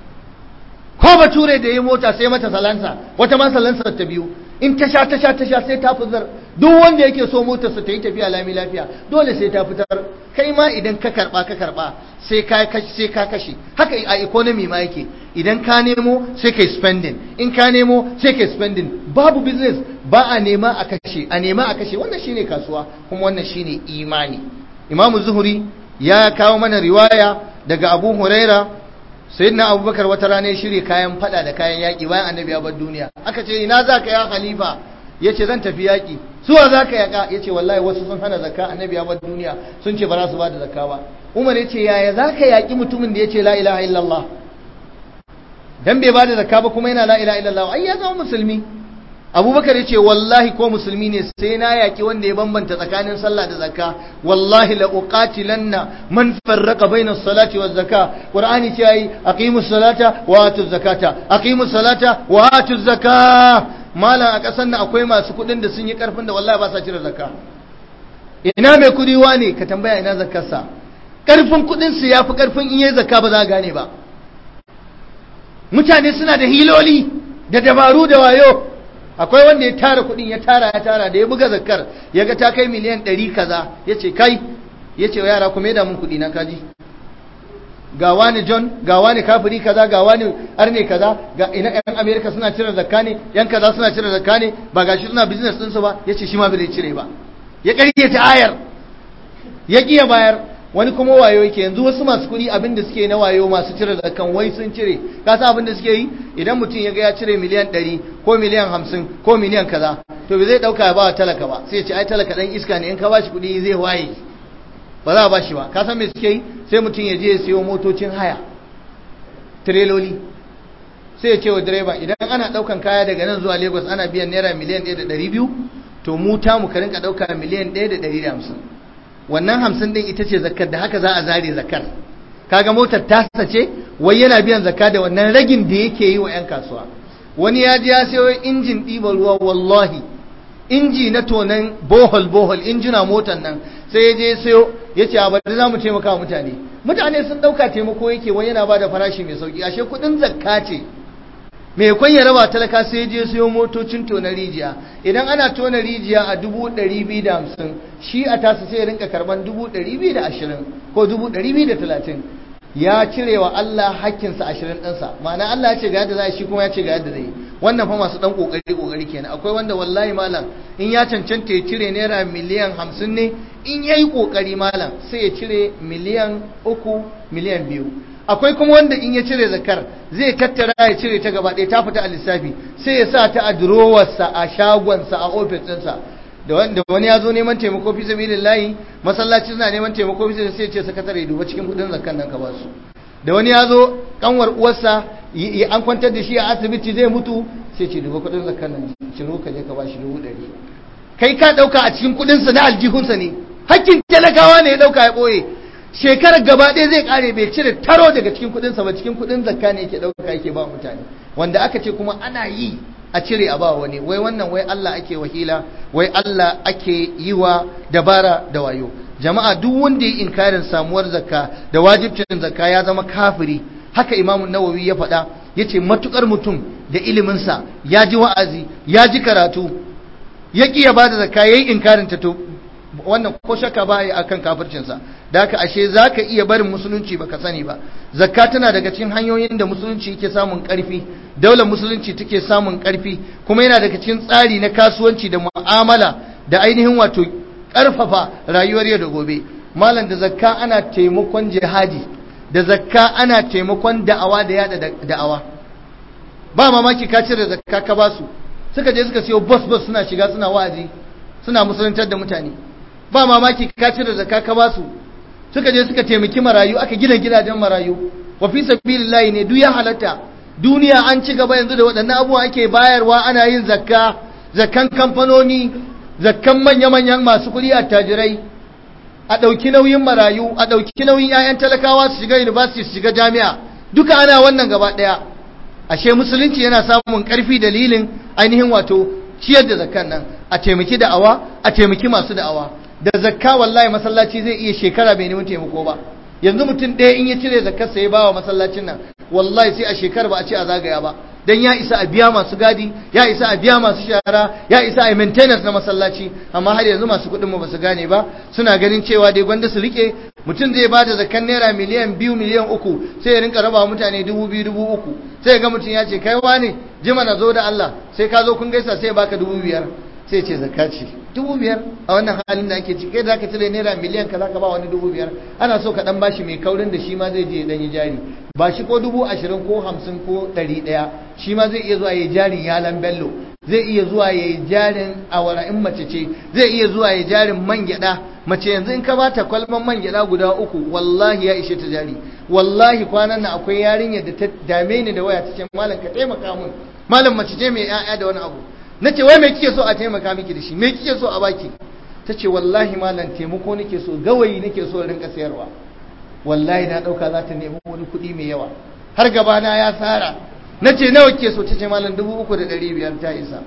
ko bature da ya mota sai mata salansa wata ma salansa ta biyu in ta sha ta sha ta sha sai ta fitar duk wanda yake so motarsa ta yi tafiya lami lafiya dole sai ta fitar kai ma idan ka karba ka karba sai ka kashe sai ka kashe haka a economy ma yake idan ka nemo sai kai spending in ka nemo sai kai spending babu business ba a nema a kashe a nema a kashe wannan shine kasuwa kuma wannan shine imani Imam Zuhri ya kawo mana riwaya daga Abu Huraira sayyidina Abubakar wata rana ya shirye kayan fada da kayan yaki bayan annabi ya bar duniya aka ce ina zaka ya khalifa yace zan tafi yaki suwa zaka yaka yace wallahi wasu sun hana zakka annabi ya bar duniya sun ce ba za su ba da zakka ba Umar yace yaya zaka yaki mutumin da yace la ilaha illallah dan bai ba da zakka ba kuma yana la ilaha illallah ai ya zama musulmi abubakar ya ce wallahi ko musulmi ne sai na yaki wanda ya bambanta tsakanin sallah da zakka wallahi la uqatilanna man farraqa baina salati waz zakka qur'ani ce ai aqimus salata wa atuz zakata aqimus salata wa atuz zakka malam a kasan nan akwai masu kudin da sun yi karfin da wallahi ba sa cire zakka ina mai kudi wane ka tambaya ina zakkarsa karfin kudin su yafi karfin in yayi zakka ba za ka gane ba mutane suna da hiloli da dabaru da wayo akwai wanda ya tara kudin ya tara ya tara da ya buga zakar ya ga ta kai miliyan ɗari kaza ya ce kai ya ce wa yara kuma da mun kudi na kaji ga wani john ga wani kafiri kaza ga wani arne kaza ga ina yan america suna cire zakka ne yan kaza suna cire zakka ne ba gashi suna business ɗinsu ba ya ce shi ma bai cire ba ya ƙaryata ayar ya ƙiya bayar wani kuma wayo yake yanzu wasu masu kuɗi abin da suke na wayo masu cire zakan wai sun cire ka san abin da suke yi idan mutum ya ga ya cire miliyan ɗari ko miliyan hamsin ko miliyan kaza to bai zai ɗauka ya ba wa talaka ba sai ya ce ai talaka ɗan iska ne in ka ba shi kuɗi zai waye ba za a ba shi ba ka san me suke yi sai mutum ya je ya siyo motocin haya tireloli sai ya ce wa direba idan ana ɗaukan kaya daga nan zuwa lagos ana biyan naira miliyan ɗaya da ɗari biyu to mu ta mu ka rinka ɗauka miliyan ɗaya da ɗari da hamsin wannan hamsin ɗin ita ce zakar da haka za a zare zakar kaga motar tasa ce wai yana biyan zakka da wannan ragin da yake yi wa 'yan kasuwa wani ya ji ya sayo injin ɗiban ruwa wallahi inji na tonan bohol bohol injina motar nan sai ya je sayo ya ce a bari za mu taimaka wa mutane mutane sun ɗauka taimako yake wani yana ba da farashi mai sauki ashe kuɗin zakka ce mai kwan ya raba talaka sai je sayo motocin tona rijiya idan ana tona rijiya a dubu ɗari biyu da hamsin shi a tasa sai ya rinka karban dubu ɗari biyu da ashirin ko dubu ɗari biyu da talatin ya cire wa Allah hakkinsa ashirin ɗinsa ma'ana Allah ya ce ga yadda za shi kuma ya ce ga yadda zai wannan fa masu ɗan ƙoƙari ƙoƙari kenan akwai wanda wallahi malam in ya cancanta ya cire naira miliyan hamsin ne in ya yi ƙoƙari malam sai ya cire miliyan uku miliyan biyu akwai kuma wanda in ya cire zakar zai tattara ya cire ta gaba ɗaya ta fita a lissafi sai ya sa ta a durowarsa a shagonsa a ofis ɗinsa da wanda wani ya zo neman taimako fi sabilin layi masallaci suna neman taimako fi sabilin sai ce sakatare duba cikin kudin zakkan nan ka ba su da wani ya zo kanwar uwarsa an kwantar da shi a asibiti zai mutu sai ce duba kudin zakkan nan ciro ka je ka ba shi dubu ɗari kai ka ɗauka a cikin kudinsa na aljihunsa ne hakkin talakawa ne ya ɗauka ya ɓoye shekarar gaba ɗaya zai ƙare bai cire taro daga cikin kudinsa ba cikin kudin zakka ne yake ɗauka yake ba mutane wanda aka ce kuma ana yi a cire a ba wani wai wannan wai Allah ake wahila wai Allah ake yi wa dabara da wayo jama'a duk wanda ya inkarin samuwar zakka da wajibcin zakka ya zama kafiri haka Imam Nawawi ya faɗa yace matukar mutum da iliminsa ya ji wa'azi ya ji karatu ya ki ya bada zakka yayi inkarin ta to wannan ko shakka ba ya akan kafircinsa da haka ashe zaka iya barin musulunci baka sani ba zakka tana daga cikin hanyoyin da musulunci yake samun karfi daular musulunci take samun karfi kuma yana daga cikin tsari na kasuwanci da mu'amala da ainihin wato karfafa rayuwar yau da gobe malam da zakka ana taimakon jihadi da zakka ana taimakon da'awa da yada da'awa ba mamaki ka cire zakka ka basu suka je suka siyo bus bus suna shiga suna wa'azi suna musuluntar da mutane ba mamaki ka cire zakka ka basu suka je suka taimaki marayu aka gina gidajen marayu wa fi sabilillahi ne duk ya halatta duniya an ci gaba yanzu da waɗannan abubuwa ake bayarwa ana yin zakka zakkan kamfanoni zakkan manya-manyan masu kuɗi a tajirai a ɗauki nauyin marayu a ɗauki nauyin 'ya'yan talakawa su shiga university su shiga jami'a duka ana wannan gaba ɗaya ashe musulunci yana samun ƙarfi dalilin ainihin wato ciyar da zakkan nan a taimaki da'awa a taimaki masu da'awa da zakka wallahi masallaci zai iya shekara bai neman taimako ba yanzu mutum ɗaya in ya cire zakkarsa ya bawa masallacin nan wallahi sai a shekara ba a ce a zagaya ba dan ya isa a biya masu gadi ya isa a biya masu shara ya isa a maintenance na masallaci amma har yanzu masu kuɗin mu basu gane ba suna ganin cewa dai gwanda su rike mutum zai bada zakkan naira miliyan biyu miliyan uku sai ya rinka raba mutane dubu biyu dubu uku sai ga mutum ya ce kai wane jima na zo da Allah sai ka zo kun gaisa sai ya baka dubu biyar sai ce zakka ce dubu biyar a wannan halin da ake ciki kai da ka cire naira miliyan ka zaka ba wani dubu biyar ana so ka dan bashi mai kaurin da shi ma zai je dan yi jari ba shi ko dubu ashirin ko hamsin ko ɗari ɗaya shi ma zai iya zuwa ya jarin yalan bello zai iya zuwa ya jarin awara in mace ce zai iya zuwa ya jarin man gyaɗa mace yanzu in ka bata kwalban man gyaɗa guda uku wallahi ya ishe ta jari wallahi kwanan nan akwai yarinyar da ta dame ni da waya ta ce malam ka taimaka mun malam mace ce mai 'ya'ya da wani abu na ce wai mai kike so a taimaka miki da shi mai kike so a baki ta ce wallahi malam taimako nake so gawayi nake so rinka sayarwa wallahi na ɗauka za ta nemi wani kuɗi mai yawa har gabana ya tsara na ce nawa ke so ta ce malam dubu uku da ɗari biyar ta isa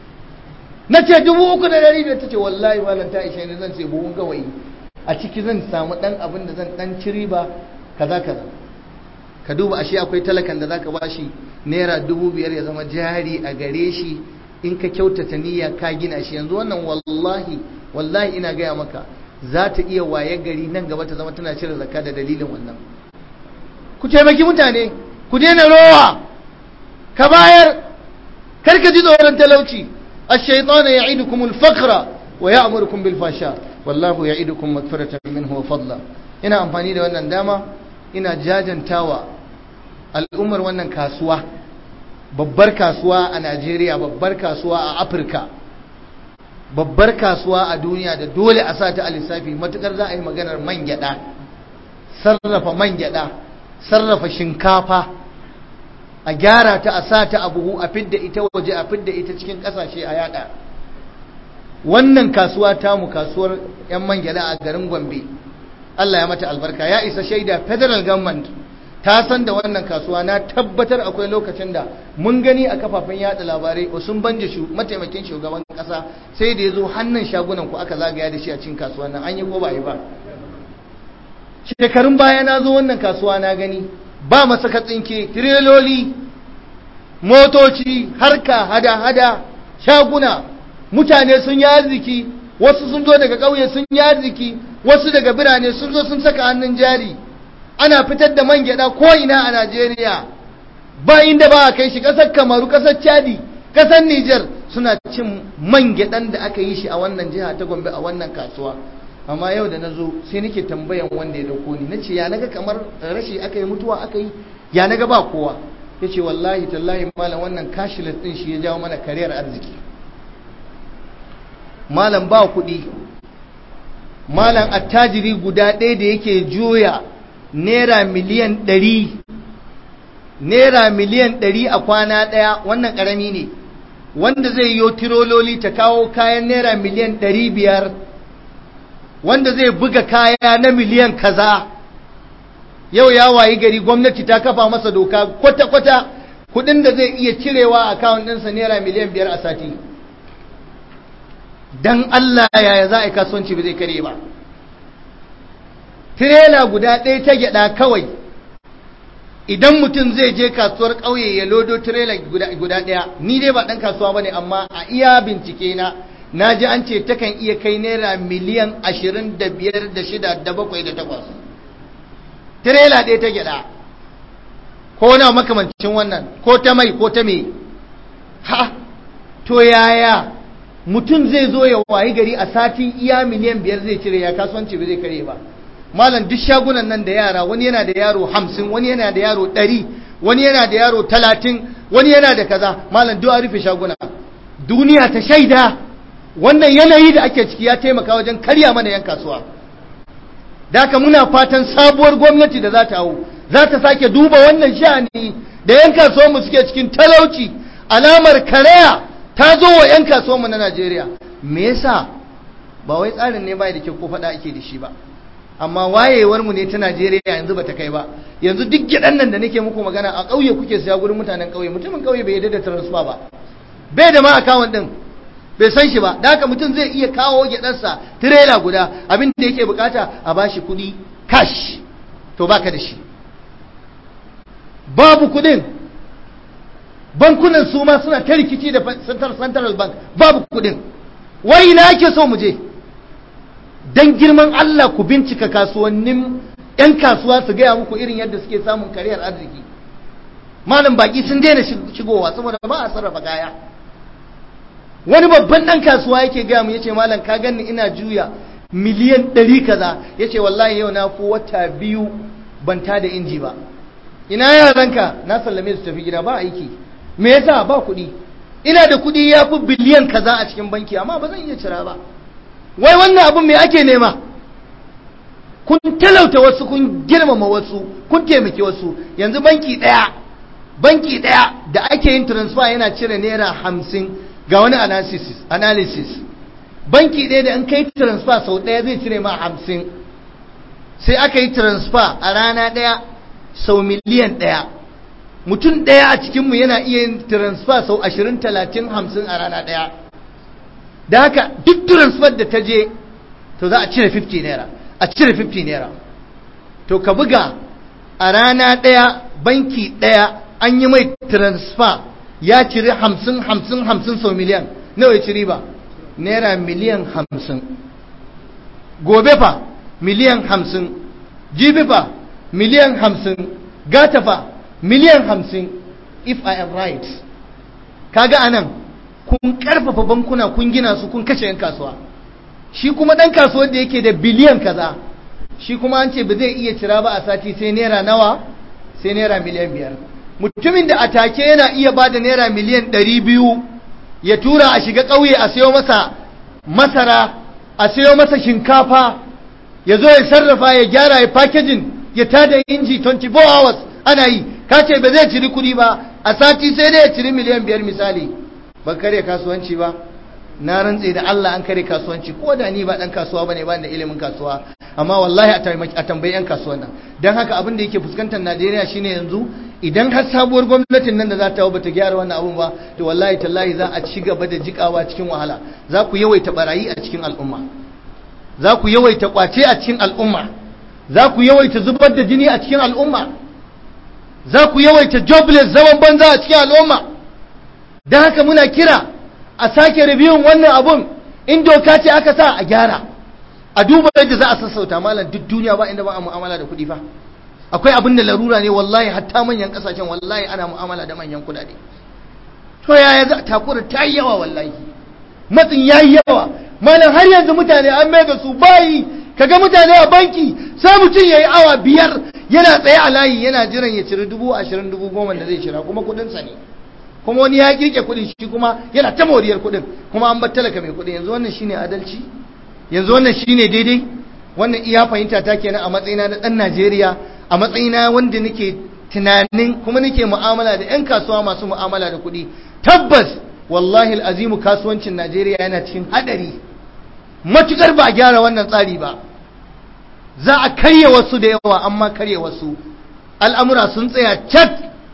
na ce dubu uku da ɗari biyar ta ce wallahi malam ta ishe ni zan ce buhun gawayi a ciki zan samu ɗan abin da zan ɗan ci riba kaza kaza ka duba ashe akwai talakan da zaka bashi naira dubu biyar ya zama jari a gare shi in ka kyautata niyya ka gina shi yanzu wannan wallahi wallahi ina gaya maka za ta iya waye gari nan gaba ta zama tana cire zakka da dalilin wannan ku taimaki mutane ku daina rowa ka bayar kar ka ji tsoron talauci ash-shaytanu ya'idukum al-faqra wa ya'murukum bil fasha wallahu ya'idukum magfiratan minhu wa fadla ina amfani da wannan dama ina jajantawa al'ummar wannan kasuwa babbar kasuwa a Najeriya babbar kasuwa a Afirka babbar kasuwa a duniya da dole a sata a lissafi matukar za a yi maganar man gyada sarrafa man gyada sarrafa shinkafa a gyara ta a sata a buhu a fidda ita waje a fidda ita cikin kasashe a yada wannan kasuwa tamu kasuwar yan man gyada a garin Gombe Allah ya mata albarka ya isa shaida federal government ta san da wannan kasuwa na tabbatar akwai lokacin da mun gani a kafafen yada labarai sun banje shu mataimakin shugaban kasa sai da ya zo hannun shagunan ku aka zagaya da shi a cikin kasuwan nan an yi ko ba yi ba shekarun baya na zo wannan kasuwa na gani ba masaka tsinke tireloli motoci harka hada-hada shaguna mutane sun yi arziki wasu sun zo daga ƙauye sun yi arziki wasu daga birane sun zo sun saka hannun jari ana fitar da man gyada ko'ina a Najeriya ba inda ba a kai shi ƙasar Kamaru ƙasar Chadi ƙasar Nijar suna cin man gyadan da aka yi shi a wannan jiha ta Gombe a wannan kasuwa amma yau da na zo sai nake tambayan wanda ya dauko ni nace ya naga kamar rashi aka yi mutuwa aka yi ya naga ba kowa yace wallahi tallahi malam wannan cashless din shi ya jawo mana kariyar arziki malam ba kuɗi malam attajiri guda ɗaya da yake juya naira miliyan ɗari naira miliyan ɗari a kwana ɗaya wannan ƙarami ne wanda zai yi tirololi ta kawo kayan naira miliyan ɗari biyar wanda zai buga kaya na miliyan kaza yau ya wayi gari gwamnati ta kafa masa doka kwata-kwata kudin da zai iya cirewa a akawun ɗinsa naira miliyan biyar a sati don Allah yaya za a yi kasuwanci ba zai kare ba tirela guda ɗaya ta gyaɗa kawai idan mutum zai je kasuwar ƙauye ya lodo tirela guda ɗaya ni dai ba ɗan kasuwa ba ne amma a iya bincike na na ji an ce takan iya kai naira miliyan ashirin da biyar da shida da bakwai da takwas tirela ɗaya ta gyaɗa ko na makamancin wannan ko ta mai ko ta me ha to yaya mutum zai zo ya wayi gari a sati iya miliyan biyar zai cire ya kasuwanci ba zai kare ba malam duk shagunan nan da yara wani yana da yaro hamsin wani yana da yaro ɗari wani yana da yaro talatin wani yana da kaza malam duk a rufe shaguna duniya ta shaida wannan yanayi da ake ciki ya taimaka wajen karya mana yan kasuwa da haka muna fatan sabuwar gwamnati da za ta hau za ta sake duba wannan sha'ani da yan kasuwanmu suke cikin talauci alamar karaya ta zo wa yan kasuwanmu na Najeriya me yasa ba wai tsarin ne bai da kyau ko faɗa ake da shi ba amma wayewar mu ne ta Najeriya yanzu bata kai ba yanzu duk gidan nan da nake muku magana a ƙauye kuke siya gurin mutanen ƙauye mutumin ƙauye bai yarda da transfer ba bai da ma account din bai san shi ba da haka mutum zai iya kawo gyadarsa tirela guda abin da yake bukata a bashi kuɗi cash to baka da shi babu kuɗin bankunan su ma suna ta rikici da central bank babu kuɗin wai ina ake so mu je dan girman Allah ku bincika kasuwannin 'yan kasuwa su gaya muku irin yadda suke samun kariyar arziki malam baki sun daina shigowa saboda ba a sarrafa kaya wani babban dan kasuwa yake gaya mu yace malam ka ganni ina juya miliyan ɗari kaza yace wallahi yau na fi wata biyu ban ta da inji ba ina yaranka na sallame su tafi gida ba aiki me yasa ba kuɗi ina da kuɗi ya fi biliyan kaza a cikin banki amma ba zan iya cira ba wai wannan abun me ake nema kun talauta wasu kun girmama wasu kun taimaki wasu yanzu banki ɗaya banki ɗaya da ake yin transfer yana cire naira hamsin ga wani analysis, analysis. banki ɗaya da an kai transfer sau ɗaya zai cire ma hamsin sai aka yi transfer a rana ɗaya sau miliyan ɗaya mutum ɗaya a cikinmu yana iya yin transfer sau ashirin talatin hamsin a rana ɗaya da haka duk transfer da ta je to za a cire 50 naira a cire 50 naira to ka buga a rana ɗaya banki ɗaya an yi mai transfer ya cire hamsin hamsin hamsin sau miliyan nawa ya ci riba naira miliyan hamsin gobe fa miliyan hamsin jibi fa miliyan hamsin gata fa miliyan hamsin if i am right kaga anan kun karfafa bankuna kun gina su kun kashe 'yan kasuwa shi kuma ɗan kasuwar da yake da biliyan kaza shi kuma an ce ba zai iya cira ba a sati sai naira nawa sai naira miliyan biyar mutumin da a take yana iya ba da naira miliyan ɗari biyu ya tura a shiga ƙauye a sayo masa masara a sayo masa shinkafa ya zo ya sarrafa ya gyara ya packaging ya tada inji 24 hours ana yi ka ce ba zai ciri kuɗi ba a sati sai dai ya ciri miliyan biyar misali ba kare kasuwanci ba na rantse da Allah an kare kasuwanci ko da ni ba dan kasuwa bane ba da ilimin kasuwa amma wallahi a tambayi yan kasuwan nan dan haka abin da yake fuskantar Najeriya shine yanzu idan har sabuwar gwamnatin nan da za ta bata gyara wannan abun ba to wallahi tallahi za a ci gaba da jikawa cikin wahala za ku yawaita barayi a cikin al'umma za ku yawaita kwace a cikin al'umma za ku yawaita zubar da jini a cikin al'umma za ku yawaita jobless zaman banza a cikin al'umma don haka muna kira a sake review wannan abun in doka ce aka sa a gyara a duba yadda za a sassauta malam duk duniya ba inda ba a mu'amala da kuɗi fa akwai abin da larura ne wallahi hatta manyan kasashen wallahi ana mu'amala da manyan kuɗaɗe to yaya za takura ta yi yawa wallahi matsin ya yi yawa malam har yanzu mutane an mai da su bayi kaga mutane a banki sai mutum ya yi awa biyar yana tsaye a layi yana jiran ya ciri dubu ashirin dubu goma da zai cira kuma kuɗinsa ne kuma wani ya kirke kuɗin shi kuma yana ta moriyar kuɗin kuma an bar talaka mai kuɗin yanzu wannan shine adalci yanzu wannan shine daidai wannan iya fahimta ta kenan a matsayina na ɗan Najeriya a matsayina wanda nake tunanin kuma nake mu'amala da 'yan kasuwa masu mu'amala da kuɗi tabbas wallahi al'azimu kasuwancin Najeriya yana cikin hadari matukar ba a gyara wannan tsari ba za a karya wasu da yawa amma karya wasu al'amura sun tsaya cat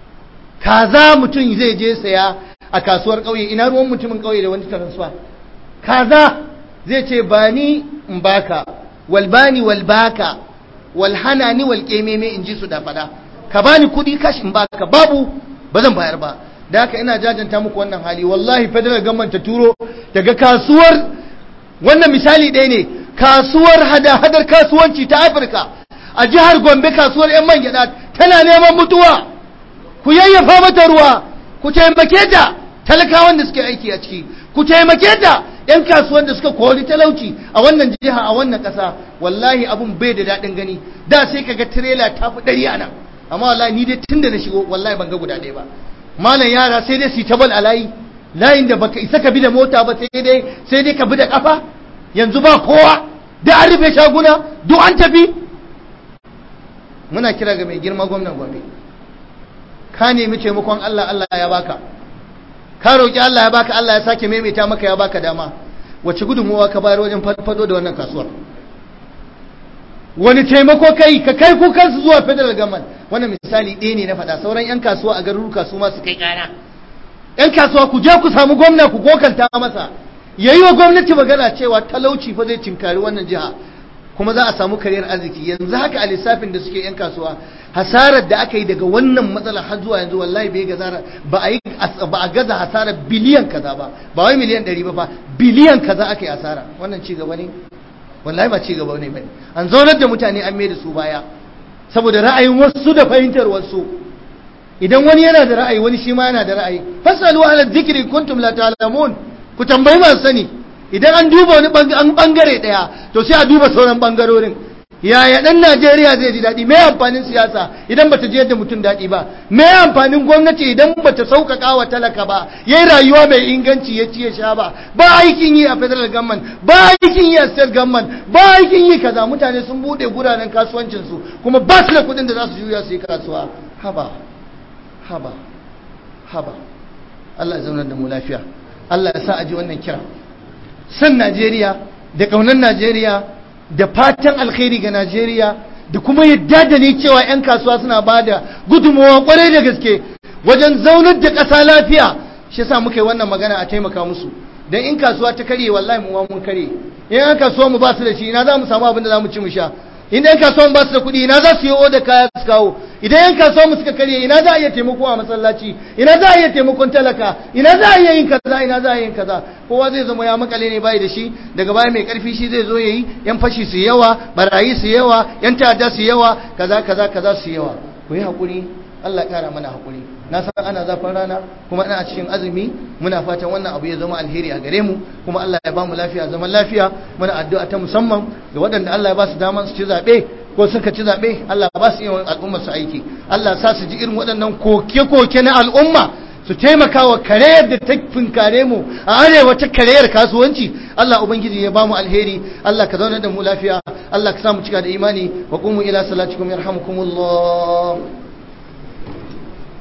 kaza mutum zai je saya a kasuwar ƙauye ina ruwan mutumin ƙauye da wani transfer kaza zai ce ba ni in baka walbani walbaka walhanani walƙememe in ji su da fada ka bani kuɗi kashi in baka babu ba zan bayar ba da haka ina jajanta muku wannan hali wallahi federal government ta turo daga kasuwar wannan misali ɗaya ne kasuwar hada-hadar kasuwanci ta afirka a jihar gombe kasuwar 'yan man gyaɗa tana neman mutuwa ku yayyafa mata ruwa ku taimake ta talakawan da suke aiki a ciki ku taimake ta 'yan kasuwan da suka kori talauci a wannan jiha a wannan ƙasa wallahi abun bai da daɗin gani da sai kaga tirela ta fi ɗari a nan amma wallahi ni dai tun da na shigo wallahi ban ga guda ɗaya ba malam yara sai dai su ta bal a layi layin da baka isa ka bi da mota ba sai dai sai dai ka bi da kafa yanzu ba kowa da an rufe shaguna duk an tafi muna kira ga mai girma gwamnan gobe ka nemi taimakon Allah Allah ya baka ka roki Allah ya baka Allah ya sake maimaita maka ya baka dama wace gudunmuwa ka bayar wajen fado da wannan kasuwar wani taimako kai ka kai kukansu zuwa federal government wannan misali ɗaya ne na faɗa sauran 'yan kasuwa a garuruka su masu kai ƙara 'yan kasuwa ku je ku samu gwamna ku kokanta masa ya yi wa gwamnati magana cewa talauci fa zai cinkari wannan jiha kuma za a samu kariyar arziki yanzu haka a lissafin da suke 'yan kasuwa hasarar da aka yi daga wannan matsala har zuwa yanzu wallahi bai gaza ba a yi ba a gaza hasarar biliyan kaza ba ba wai miliyan 100 ba fa biliyan kaza aka yi asara wannan ci gaba ne wallahi ba ci gaba ne bane an zaunar da mutane an mai da su baya saboda ra'ayin wasu da fahimtar wasu idan wani yana da ra'ayi wani shi ma yana da ra'ayi fasalu ala dhikri kuntum la ta'lamun ku tambayi masu sani idan an duba wani bangare daya to sai a duba sauran bangarorin yaya dan Najeriya zai ji daɗi me amfanin siyasa idan bata je yadda mutum daɗi ba me amfanin gwamnati idan bata sauƙaƙa wa talaka ba yayi rayuwa mai inganci ya ci ya sha ba ba aikin yi a federal government ba aikin yi a state government ba aikin yi kaza mutane sun bude guraren kasuwancin su kuma ba su da kuɗin da za su juya su yi kasuwa haba haba haba Allah ya zaunar da mu lafiya Allah ya sa a ji wannan kira san Najeriya da ƙaunar Najeriya da fatan alkhairi ga Najeriya da kuma yadda da ni cewa 'yan kasuwa suna ba da gudunmawa kwarai da gaske wajen zaunar da ƙasa lafiya shi yasa muka yi wannan magana a taimaka musu don in kasuwa ta karye wallahi mu mun karye in an kasuwa mu ba su da shi ina za mu samu abin da za mu ci mu sha idan yan kasuwan ba su da kuɗi ina za su yi oda kaya su kawo idan yan kasuwan mu suka karye ina za a iya taimako a masallaci ina za a iya taimakon talaka ina za a iya yin kaza ina za a yin kaza kowa zai zama ya makale ne bai da shi daga baya mai karfi shi zai zo yayi yan fashi su yawa barayi su yawa yan ta'adda su yawa kaza kaza kaza su yawa ku yi hakuri Allah ya kara mana hakuri na san ana zafin rana kuma ana cikin azumi muna fatan wannan abu ya zama alheri a gare mu kuma Allah ya ba mu lafiya zaman lafiya muna addu'a ta musamman ga waɗanda Allah ya ba su daman su ci zaɓe ko suka ci zaɓe Allah ba su yi al'umma su aiki Allah sa su ji irin waɗannan koke-koke na al'umma su taimaka wa kareyar da ta finkare mu a arewa ta kareyar kasuwanci Allah ubangiji ya ba mu alheri Allah ka zauna da mu lafiya Allah ka sa mu cika da imani wa qumu ila salatikum yarhamukumullah